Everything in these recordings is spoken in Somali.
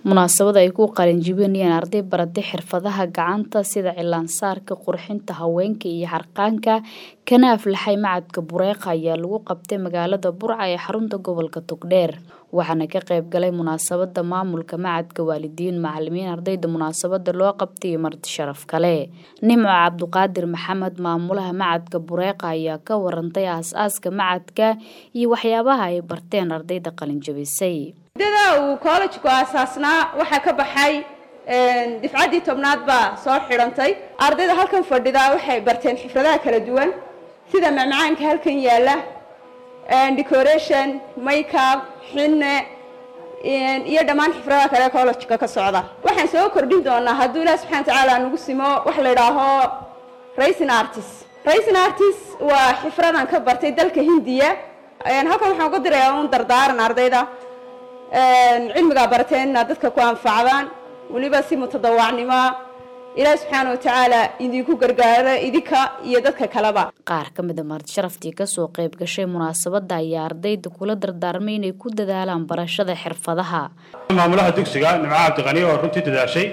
munaasabad ay ku qalinjibinayaan arday baratay xirfadaha gacanta sida cilaansaarka qurxinta haweenka iyo harqaanka kana aflaxay macadka bureeqa ayaa lagu qabtay magaalada burca ee xarunta gobolka togdheer waxaana ka qayb galay munaasabada maamulka macadka waalidiin macalimiin ardayda munaasabada loo qabtay iyo marti sharaf kale nimco cabduqaadir maxamed maamulaha macadka bureeqa ayaa ka warantay aas-aaska macadka iyo waxyaabaha ay barteen ardayda qalinjabisay muddada uu kollejku aasaasnaa waxaa ka baxay difcaddii tobnaad baa soo xidhantay ardayda halkan fadhida waxay barteen xifradaha kala duwan sida macmacaanka halkan yaalla decoration makeup xinne iyo dhammaan xifradaha kale kollejka ka socda waxaan soo kordhin doonaa hadduu ilaah subxana watacaala nagu simo wax la idhaaho racing artist racing artist waa xifradan ka bartay dalka hindiya halkan waxaan uga dirayaa un dardaaran ardayda cilmigaa barateen inaad dadka ku anfacdaan weliba si mutadawacnimoa ilaahi subxaana watacaala idinku gargaaro idinka iyo dadka kaleba qaar ka mida marti sharaftii kasoo qayb gashay munaasabada ayaa ardayda kula dardaarmay inay ku dadaalaan barashada xirfadaha maamulaha dugsiga nimco cabdiqani oo runtii dadaashay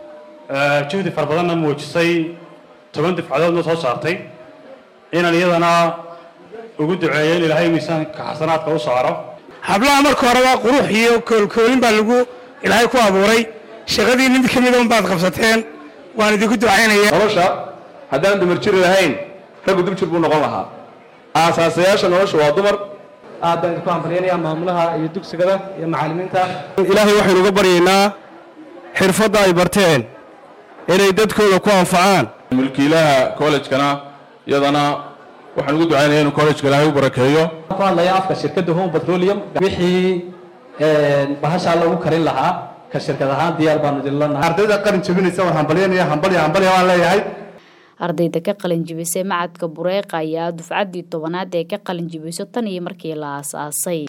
juhdi fara badanna muujisay toban difcadoodna soo saartay inaan iyadana ugu duceeyo in ilaahay miisaanka xasanaadka u saaro hablaha marka horeba qurux iyo koolkoolin baa lagu ilaahay ku abuuray shaqadii mid ka mida unbaad qabsateen waan idinku ducaynaya nolosha haddaan dumar jiri lahayn raggu dib jir buu noqon lahaa aasaasayaasha nolosha waa dumar aad baan idinku hambalyaynaya maamulaha iyo dugsigada iyo macallimiinta ilaahay waxaynu uga baryaynaa xirfadda ay barteen inay dadkooda ku anfacaan mulkiilaha kollejkana iyadana waxaan ugu ducaynaya inuu kollejka ilaahay u barakeeyo ku hadlaya afka shirkadda home petroleum wixii bahashaa lagu karin lahaa ka shirkad ahaan diyaar baanu idin lanahay ardayda qalin jabinaysa waan hambalyanaya hambalya hambalya waan leeyahay ardayda ka qalin jibisay macadka bureeqa ayaa dufcaddii tobanaad ee ka qalin jibiso tan iyo markii la aas-aasay